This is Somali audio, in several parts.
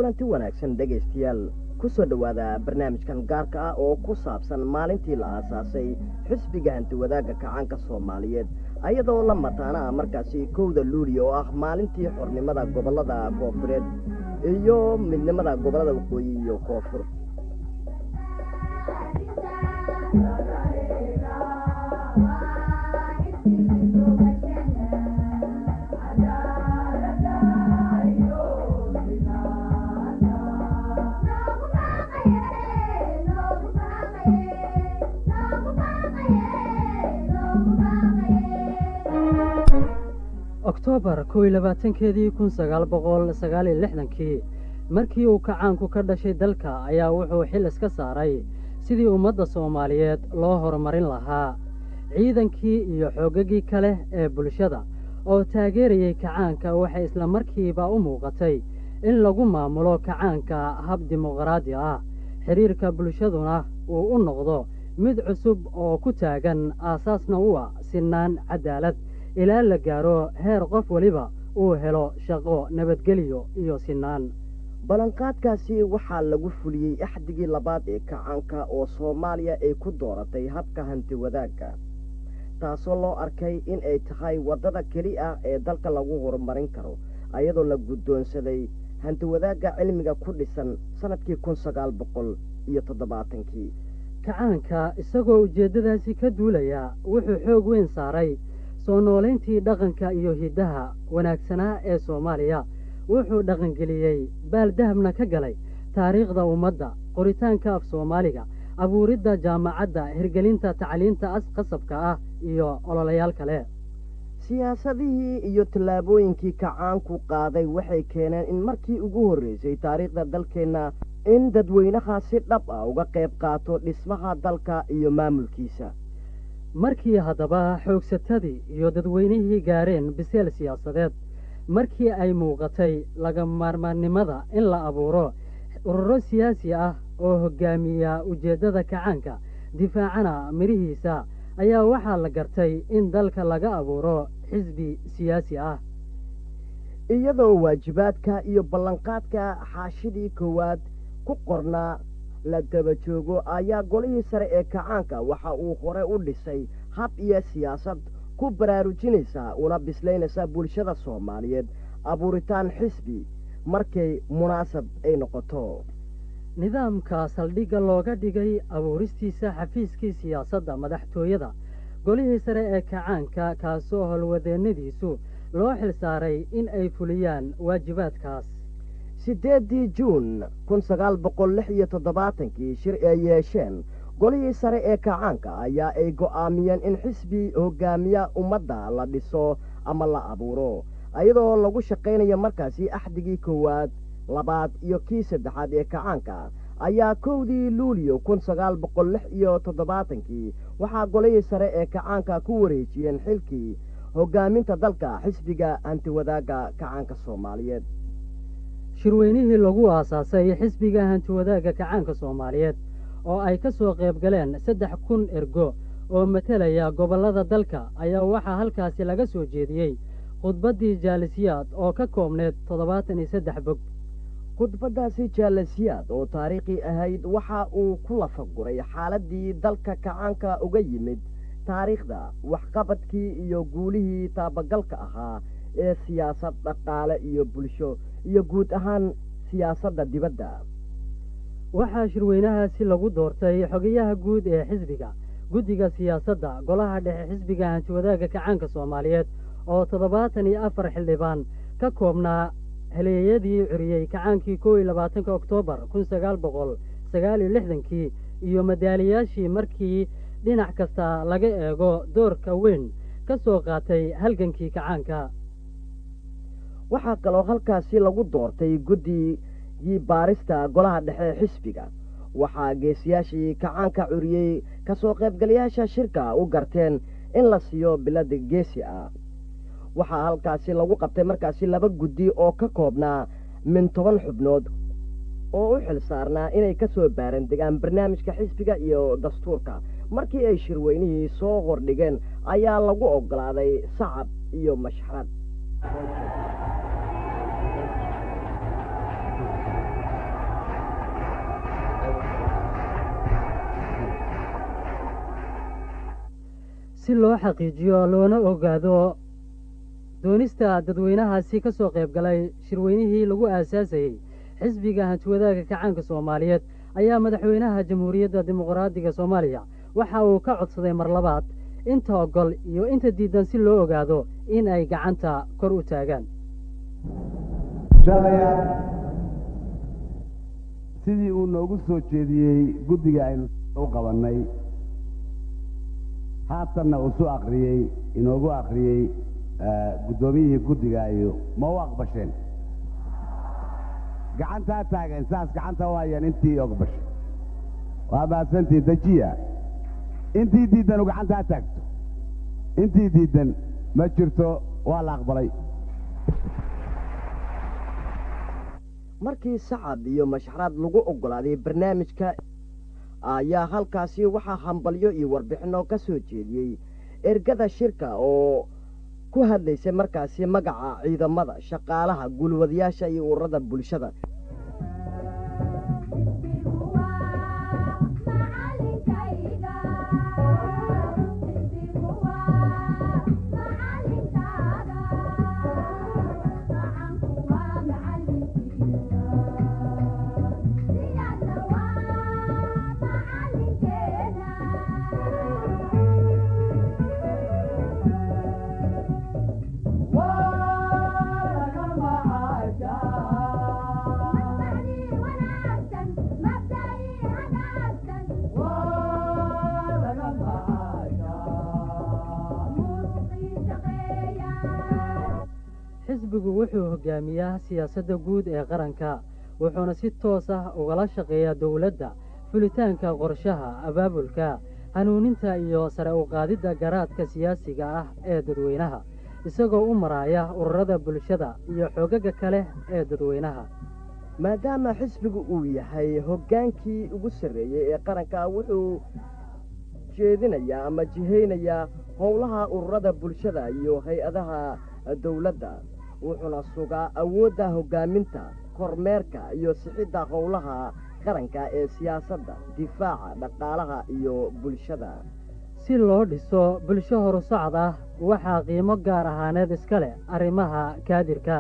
kulanti wanaagsan dhegaystayaal kusoo dhowaada barnaamijkan gaarka ah oo ku saabsan maalintii la aasaasay xisbiga hantiwadaagga kacaanka soomaaliyeed ayadoo la mataana ah markaasi kowda luuliya oo ah maalintii xornimada gobollada koofureed iyo midnimada gobollada waqooyi iyo koonfur oktoobar kow iyo labaatankeedii kun sagaal boqol sagaal iyo lixdankii markii uu kacaanku ka dhashay dalka ayaa wuxuu xil iska saaray sidii ummadda soomaaliyeed loo horumarin lahaa ciidankii iyo xoogagii kale ee bulshada oo taageerayay kacaanka waxay isla markiiba u muuqatay in lagu maamulo kacaanka hab dimuqraadi ah xidhiirka bulshaduna uu u noqdo mid cusub oo ku taagan aasaasna u ah sinaan cadaalad ilaa la gaaro heer qof weliba uu helo shaqo nabadgelyo iyo sinaan ballanqaadkaasi waxaa lagu fuliyey axdigii labaad ee kacaanka oo soomaaliya ay ku dooratay habka hanti wadaagga taasoo loo arkay in ay tahay waddada keli ah ee dalka lagu horumarin karo ayadoo la guddoonsaday hanti wadaagga cilmiga ku dhisan sannadkii kun sagaal boqol iyo toddobaatankii kacaanka isagoo ujeeddadaasi ka duulaya wuxuu xoog weyn saaray soo noolayntii dhaqanka iyo hiddaha wanaagsanaa ee soomaaliya wuxuu dhaqangeliyey baal dahabna ka galay taariikhda ummadda qoritaanka af soomaaliga abuuridda jaamacadda hirgelinta tacliinta asqasabka ah iyo ololayaal kale siyaasadihii iyo tallaabooyinkii kacaanku qaaday waxay keeneen in markii ugu horreysay taariikhda dalkeenna in dadweynaha si dhab ah uga qayb qaato dhismaha dalka iyo maamulkiisa markii haddaba xoogsatadii iyo dadweynihii gaareen biseel siyaasadeed markii ay muuqatay laga maarmaannimada in la abuuro ururo siyaasi ah oo hoggaamiya ujeeddada kacaanka difaacana midhihiisa ayaa waxaa la gartay in dalka laga abuuro xisbi siyaasi ah iyadoo waajibaadka iyo ballanqaadka xaashidii koowaad ku qornaa la daba joogo ayaa golihii sare ee kacaanka waxa uu hore u dhisay hab iyo siyaasad ku baraarujinaysa una bislaynaysa bulshada soomaaliyeed abuuritaan xisbi markay munaasab ay noqoto nidaamka saldhigga looga dhigay abuuristiisa xafiiskii siyaasadda madaxtooyada golihii sare ee kacaanka kaasoo howlwadeennadiisu loo xil saaray in ay fuliyaan waajibaadkaas siddeeddii juun kun sagaal boqol lix iyo toddobaatankii shir ay yeesheen golihii sare ee kacaanka ayaa ay go'aamiyeen in xisbi hoggaamiya ummadda la dhiso ama la abuuro iyadoo lagu shaqaynayo markaasi axdigii koowaad labaad iyo kii saddexaad ee kacaanka ayaa kowdii luuliyo kun sagaal boqol lix iyo toddobaatankii waxaa golihii sare ee kacaanka ku wareejiyeen xilkii hoggaaminta dalka xisbiga hantiwadaagga kacaanka soomaaliyeed shirweynihii lagu aasaasay xisbiga hantiwadaagga kacaanka soomaaliyeed oo ay ka soo qayb galeen saddex kun ergo oo matelaya gobollada dalka ayaa waxaa halkaasi laga soo jeediyey khudbaddii jaalisiyaad oo ka koobneed toddobaatan iyo saddex bog khudbaddaasi jaalisiyaad oo taariikhi ahayd waxa uu ku lafaguray xaaladdii dalka kacaanka uga yimid taariikhda waxqabadkii iyo guulihii taabagalka ahaa ee siyaasad dhaqaale iyo bulsho iyo guud ahaan siyaasadda dibadda waxaa shirweynahaasi lagu doortay xogayaha guud ee xisbiga guddiga siyaasadda golaha dhexe xisbiga hantiwadaagga kacaanka soomaaliyeed oo toddobaatan iyo afar xildhibaan ka koobnaa heleeyadii curiyey kacaankii kow iyo labaatanka oktoobar kun sagaal boqol sagaal iyo lixdankii iyo madaaliyaashii markii dhinac kasta laga eego doorka weyn ka soo qaatay halgankii kacaanka waxaa kaloo halkaasi lagu doortay guddigii baarista golaha dhexe xisbiga waxaa geesiyaashii kacaanka curiyey ka soo qaybgalayaasha shirka u garteen in la siiyo bilada geesi ah waxaa halkaasi lagu qabtay markaasi laba guddi oo ka koobnaa min toban xubnood oo u xil saarnaa inay ka soo baaran degaan barnaamijka xisbiga iyo dastuurka markii ay shirweynihii soo hordhigeen ayaa lagu oggolaaday sacab iyo mashxarad si loo xaqiijiyo loona ogaado doonista dadweynahaasi ka soo qayb galay shirweynihii lagu aasaasayey xisbiga hantiwadaaga kacaanka soomaaliyeed ayaa madaxweynaha jamhuuriyadda dimuqraadiga soomaaliya waxa uu ka codsaday mar labaad inta ogol iyo inta diidan si loo ogaado in ay gacanta kor u taagaan shaalayaal sidii uu noogu soo jeediyey guddiga aynu u qabannay haatanna uu su akriyey inoogu akriyey guddoomiyihii guddiga iyo ma u aqbasheen gacantaa taagan saas gacanta waayaan intii ogbashay waa mahadsantii dejiya intii diiddan u gacantaa taagto intii diiddan ma jirto waa la aqbalay markii sacab iyo mashxaraad lagu oggolaaday barnaamijka ayaa halkaasi waxaa hambalyo iyo warbixinno ka soo jeediyey ergada shirka oo ku hadlaysay markaasi magaca ciidamada shaqaalaha gulwadayaasha iyo ururada bulshada xisbigu wuxuu hogaamiyaa siyaasadda guud ee qaranka wuxuuna si toos ah ugala shaqeeyaa dowladda fulitaanka qorshaha abaabulka hanuuninta iyo sare u qaadidda garaadka siyaasiga ah ee dadweynaha isagoo u maraaya ururada bulshada iyo xoogaga kale ee dadweynaha maadaama xisbigu uu yahay hoggaankii ugu sarreeyey ee qaranka wuxuu jeedinayaa ama jihaynayaa howlaha ururada bulshada iyo hay-adaha dowladda wuxuuna sugaa awoodda hoggaaminta kormeerka iyo sixidda howlaha qaranka ee siyaasadda difaaca dhaqaalaha iyo bulshada si loo dhiso bulsho horusocod ah waxaa qiimo gaar ahaaneed iska leh arrimaha kaadirka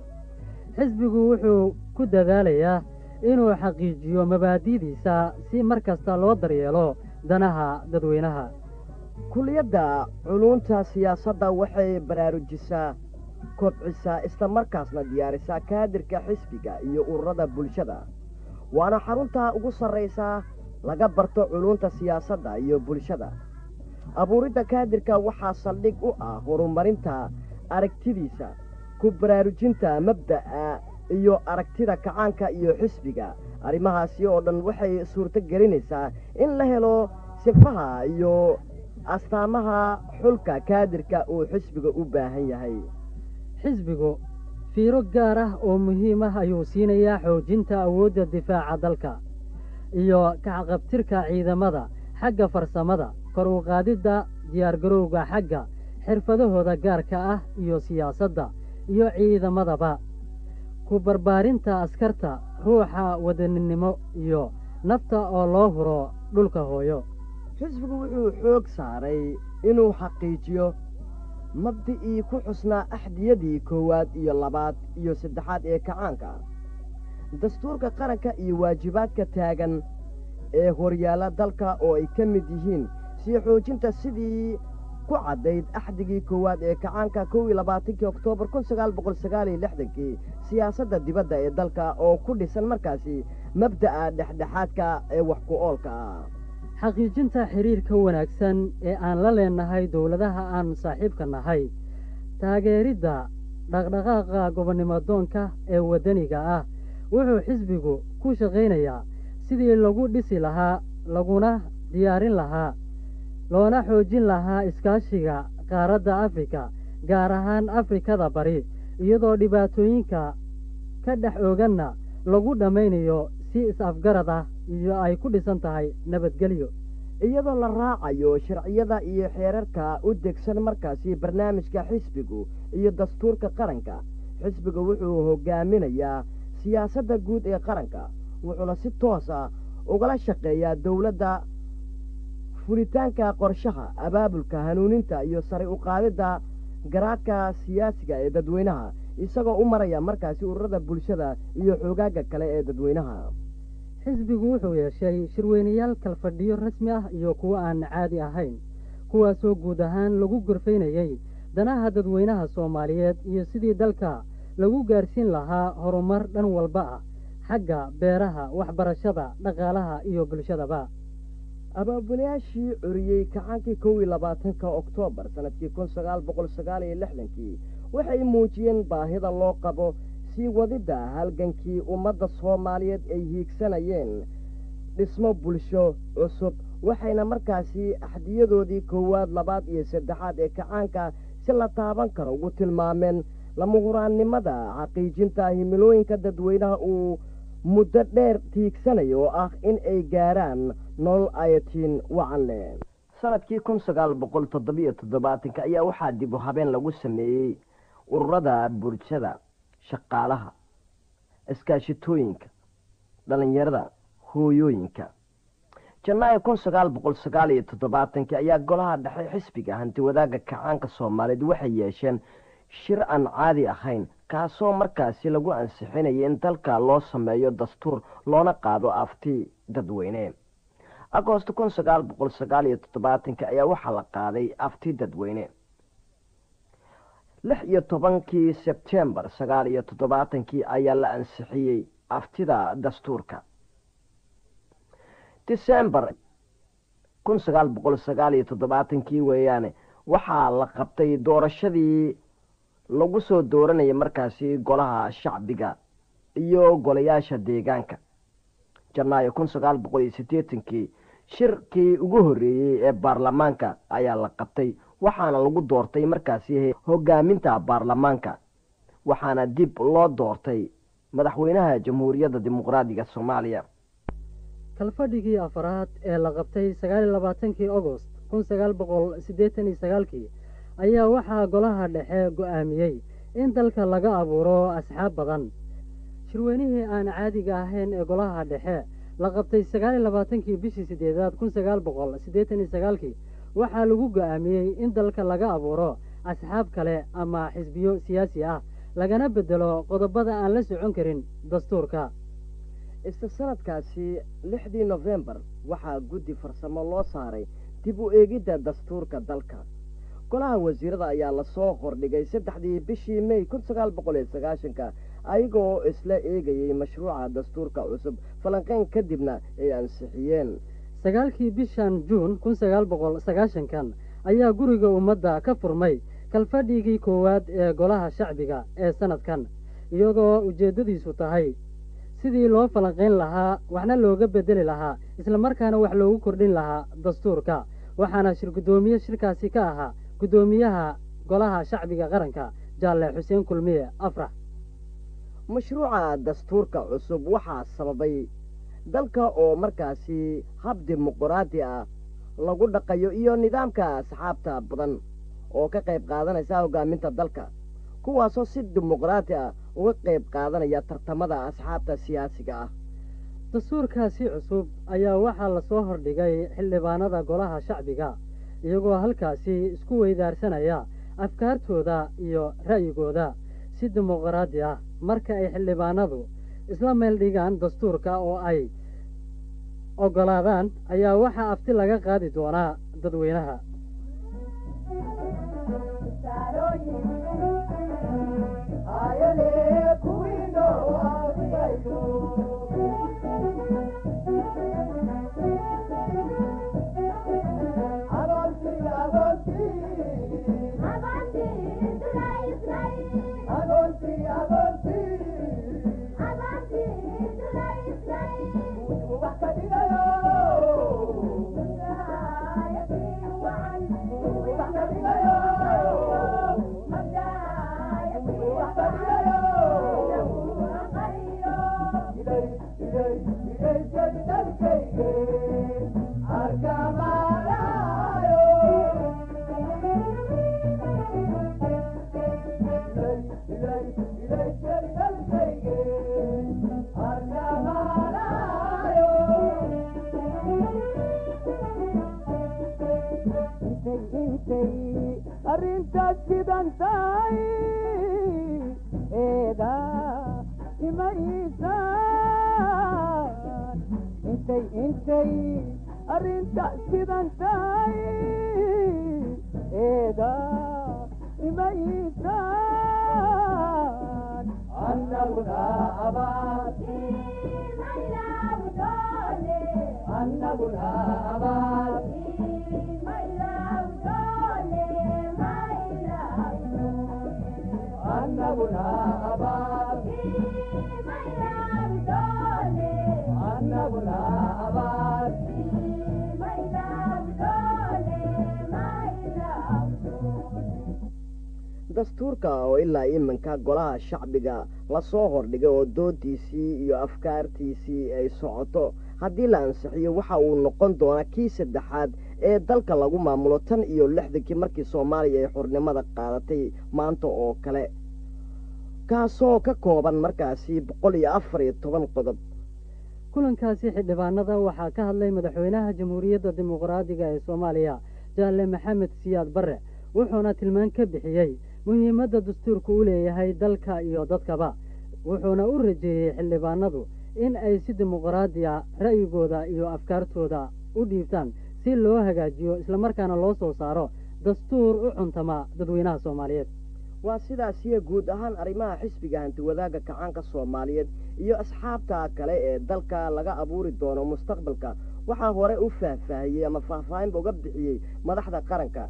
xisbigu wuxuu ku dadaalayaa inuu xaqiijiyo mabaadi'diisa si mar kasta loo daryeelo danaha dadweynaha kuliyadda culunta siyaasadda waxay baraarujisaa kobcisaa isla markaasna diyaarisaa kaadirka xisbiga iyo ururada bulshada waana xarunta ugu sarraysaa laga barto culunta siyaasadda iyo bulshada abuuridda kaadirka waxaa saldhig u ah horumarinta aragtidiisa ku baraarujinta mabda'a iyo aragtida kacaanka iyo xisbiga arrimahaasi oo dhan waxay suurto gelinaysaa in la helo sifaha iyo astaamaha xulka kaadirka uu xisbiga u baahan yahay xisbigu fiiro gaar ah oo muhiim ah ayuu siinayaa xoojinta awoodda difaaca dalka iyo kacqabtirka ciidamada xagga farsamada kor u qaadidda diyaargarowga xagga xirfadahooda gaarka ah iyo siyaasadda iyo ciidamadaba ku barbaarinta askarta ruuxa wadaninimo iyo nafta oo loo huro dhulka hooyo xisbigu wuxuu xoog saaray inuu xaqiijiyo mabdi'ii ku xusnaa axdiyadii koowaad iyo labaad iyo saddexaad ee kacaanka dastuurka qaranka iyo waajibaadka taagan ee horyaalla dalka oo ay ka mid yihiin sii xoojinta sidii ku caddayd axdigii koowaad ee kacaanka kow iyo labaatankii oktoobar kun sagaal boqol sagaal iyo lixdankii siyaasadda dibadda ee dalka oo ku dhisan markaasi mabda'a dhexdhexaadka ee wax ku oolka ah xaqiijinta xidhiirka wanaagsan ee aan la leenahay dowladaha aan saaxiibka nahay taageeridda dhaqdhaqaaqa gobonnimodoonka ee waddaniga ah wuxuu xisbigu ku shaqaynayaa sidii lagu dhisi lahaa laguna diyaarin lahaa loona xoojin lahaa iskaashiga qaaradda afrika gaar ahaan afrikada bari iyadoo dhibaatooyinka ka dhex ooganna lagu dhammaynayo si is-afgarad ah iyo ay ku dhisan tahay nabadgelyo iyadoo la raacayo sharciyada iyo xeerarka u degsan markaasi barnaamijka xisbigu iyo dastuurka qaranka xisbiga wuxuu hoggaaminayaa siyaasadda guud ee qaranka wuxuuna si toosa ugala shaqeeyaa dowladda fulitaanka qorshaha abaabulka hanuuninta iyo sare u qaadidda garaadka siyaasiga ee dadweynaha isagoo u maraya markaasi ururada bulshada iyo xoogaaga kale ee dadweynaha xisbigu wuxuu yeeshay shirweynayaal kalfadhiyo rasmi ah iyo kuwo aan caadi ahayn kuwaasoo guud ahaan lagu gorfaynayey danaha dadweynaha soomaaliyeed iyo sidii dalka lagu gaarsiin lahaa horumar dhan walba ah xagga beeraha waxbarashada dhaqaalaha iyo bulshadaba abaabulayaashii curiyey kacaankii kow iyo labaatanka oktoobar sanadkii kun sagaal boqol sagaal iyo lixdankii waxay muujiyeen baahida loo qabo sii wadidda halgankii ummadda soomaaliyeed ay hiigsanayeen dhismo bulsho cusub waxayna markaasi axdiyadoodii koowaad labaad iyo saddexaad ee kacaanka si la taaban karo ugu tilmaameen lamahuraannimada xaqiijinta himilooyinka dadweynaha uu muddo dheer tiigsanayo oo ah in ay gaaraan nolol ayatiin wacan leh sanadkii kun sagaal boqol toddobiyo toddobaatanka ayaa waxaa dib u habeen lagu sameeyey ururada bulshada shaqaalaha iskaashitooyinka dhalinyarada hooyooyinka janaayo kun sagaal boqol sagaal iyo toddobaatanki ayaa golaha dhexe xisbiga hanti wadaagga kacaanka soomaaliyeed waxay yeesheen shir aan caadi ahayn kaasoo markaasi lagu ansixinaya in dalka loo sameeyo dastuur loona qaado afti dadweyne agoosto kun sagaal boqol sagaal iyo toddobaatanki ayaa waxaa la qaaday afti dadweyne lix iyo tobankii sebtembar sagaal iyo toddobaatankii ayaa la ansixiyey aftida dastuurka disembar kun sagaal boqol sagaal iyo toddobaatankii weeyaane waxaa la qabtay doorashadii lagu soo dooranaya markaasi golaha shacbiga iyo golayaasha deegaanka janaayo kun sagaal boqol iyo siddeetankii shirkii ugu horreeyey ee baarlamaanka ayaa la qabtay waxaana lagu doortay markaasi hogaaminta baarlamaanka waxaana dib loo doortay madaxweynaha jamhuuriyadda dimuqraadiga soomaaliya kalfadhigii afaraad ee la qabtay sagaal iyo labaatankii agost kun sagaal boqol siddeetan iyo sagaalkii ayaa waxaa golaha dhexe go-aamiyey in dalka laga abuuro asxaab badan shirweynihii aan caadiga ahayn ee golaha dhexe la qabtay sagaal iyo labaatankii bishii siddeedaad kun sagaal boqol siddeetan iyo sagaalkii waxaa lagu go-aamiyey in dalka laga abuuro asxaab kale ama xisbiyo siyaasi ah lagana bedelo qodobada aan la socon karin dastuurka isla sanadkaasi lixdii nofembar waxaa guddi farsamo loo saaray dib u eegidda dastuurka dalka golaha wasiirada ayaa lasoo hordhigay saddexdii bishii mey kun sagaal boqol iyo sagaashanka ayagoo isla eegayey mashruuca dastuurka cusub falanqeyn kadibna ay ansixiyeen sagaalkii bishan juun kun sagaal boqol sagaashankan ayaa guriga ummadda ka furmay kalfadhigii koowaad ee golaha shacbiga ee sanadkan iyadoo ujeeddadiisu tahay sidii loo falanqayn lahaa waxna looga bedeli lahaa islamarkaana wax loogu kordhin lahaa dastuurka waxaana shir guddoomiye shirkaasi ka ahaa guddoomiyaha golaha shacbiga qaranka jaalle xuseen kulmiye afrax mashruuca dastuurka cusub waxaa sababay dalka oo markaasi hab dimuquraadi ah lagu dhaqayo iyo nidaamka asxaabta badan oo ka qayb qaadanaysa hogaaminta dalka kuwaasoo si dimuqraadi ah uga qayb qaadanaya tartamada asxaabta siyaasiga ah dastuurkaasi cusub ayaa waxaa lasoo hordhigay xildhibaanada golaha shacbiga iyagoo halkaasi isku weydaarsanaya afkaartooda iyo ra'yigooda si dimuqraadi ah marka ay xildhibaanadu isla meel dhigaan dastuurka oo ay oggolaadaan ayaa waxaa afti laga qaadi doonaa dadweynaha tahay eeda imaysaan intay intay arrinta sidan tahay eeda imaysaan annaguna abaad annaguna abaad annaguna abaad annaguna abaad dastuurka oo ilaa iminka golaha shacbiga lasoo hordhigay oo doodiisii iyo afkaartiisii ay socoto haddii la ansixiyo waxa uu noqon doonaa kii saddexaad ee dalka lagu maamulo tan iyo lixdankii markii soomaaliya ay xornimada qaadatay maanta oo kale kaasoo ka kooban markaasi boqol iyo afar iyo toban qodob kulankaasi xildhibaanada waxaa ka hadlay madaxweynaha jamhuuriyadda dimuqraadiga ee soomaaliya jaalle maxamed siyaad barre wuxuuna tilmaan ka bixiyey muhiimadda dastuurku u leeyahay dalka iyo dadkaba wuxuuna u rajeeyey xildhibaanadu in ay si dimuqraadi a ra'yigooda iyo afkaartooda u dhiibtaan si loo hagaajiyo islamarkaana loo soo saaro dastuur u cuntama dadweynaha soomaaliyeed waa sidaasiyo guud ahaan arrimaha xisbiga hantiwadaagga kacaanka soomaaliyeed iyo asxaabta kale ee dalka laga abuuri doono mustaqbalka waxaa hore u faahfaahiyey ama faahfaahinba uga bixiyey madaxda qaranka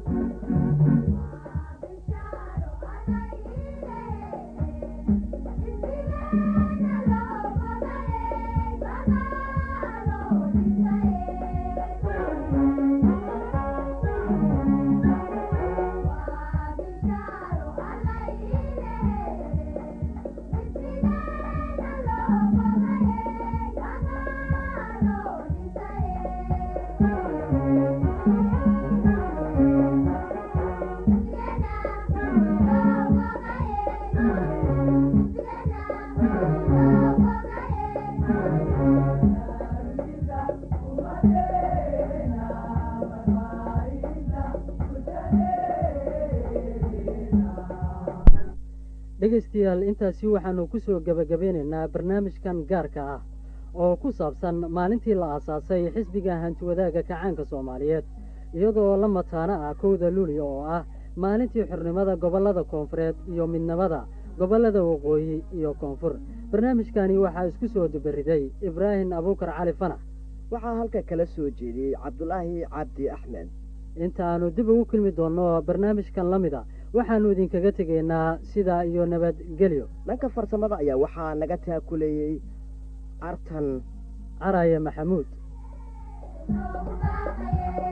dhegaystayaal intaasi waxaanu ku soo gebagabeynaynaa barnaamijkan gaarka ah oo ku saabsan maalintii la aasaasay xisbiga hantiwadaagga kacaanka soomaaliyeed iyadoo la mataano ah kowda luulyo oo ah maalintii xornimada gobollada koonfureed iyo midnimada gobollada waqooyi iyo koonfur barnaamijkani waxaa isku soo dubariday ibraahim abuukar cali fanax waxaa halka kala soo jeediyey cabdulaahi cabdi axmed intaannu dib ugu kulmi doonno barnaamijkan la mida waxaannu idinkaga tegaynaa sidaa iyo nabadgelyo dhanka farsamada ayaa waxaa naga taakuleeyey artan caraye maxamuud Oh,